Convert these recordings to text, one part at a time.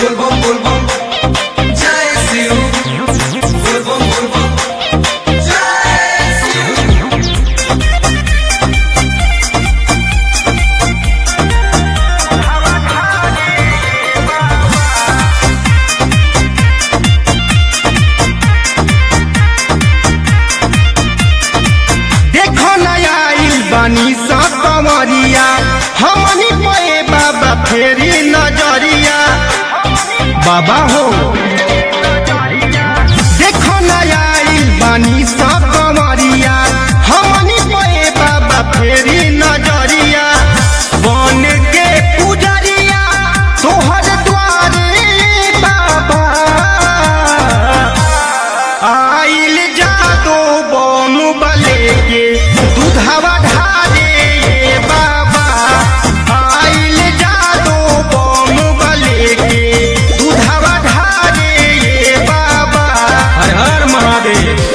बोलबम बोलबम जय शिव बोलबम बोलबम जय शिव देखो नया आइल बानी सा कमरिया हमनी पे बाबा फेरी नजरिया बाबा हो देखो नया आइल बानी सा कमरिया हमनी पे बाबा फेरी नजरिया बन के पुजरिया तोहर द्वारे बाबा आइल जादो बम बले के दूधवा ढारे ये बाबा आइल जादो बम बले के दूधवा ढारे ये बाबा हर हर महादेव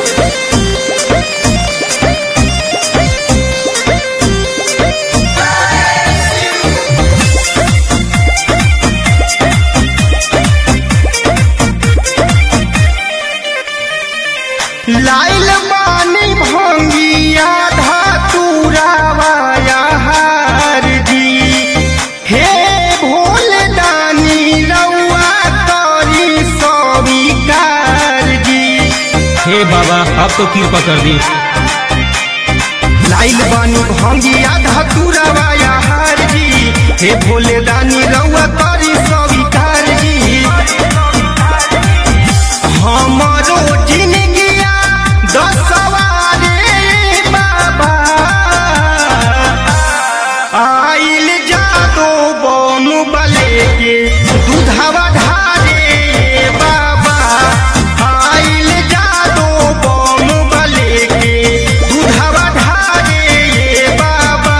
लाइल बानी भंगिया धातुरावाया हार जी हे भोल दानी रउआ करी स्वीकार जी हे बाबा अब तो कृपा कर दी लाइल बानी भंगिया धातुरावाया हार जी हे भोले दानी रउआ करी स्वीकार जी हमारो जिंदगिया दसवारे बाबा आइल जादो बम बले के दूधवा ढारे ये बाबा आइल जादो बम बले के दूधवा ढारे ये बाबा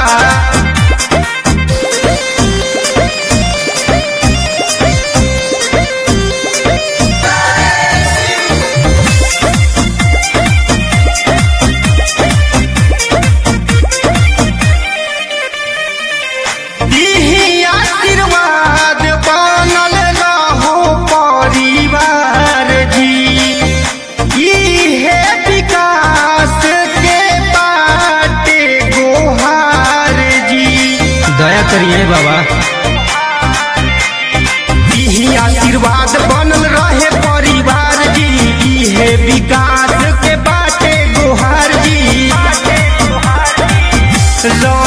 दीही आशीर्वाद बनल रहो परिवार जी इहे विकास के बाटे गोहार जी दया करिए बाबा इही आशीर्वाद बनल रहे परिवार जी इहे विकास के बाटे गोहार जी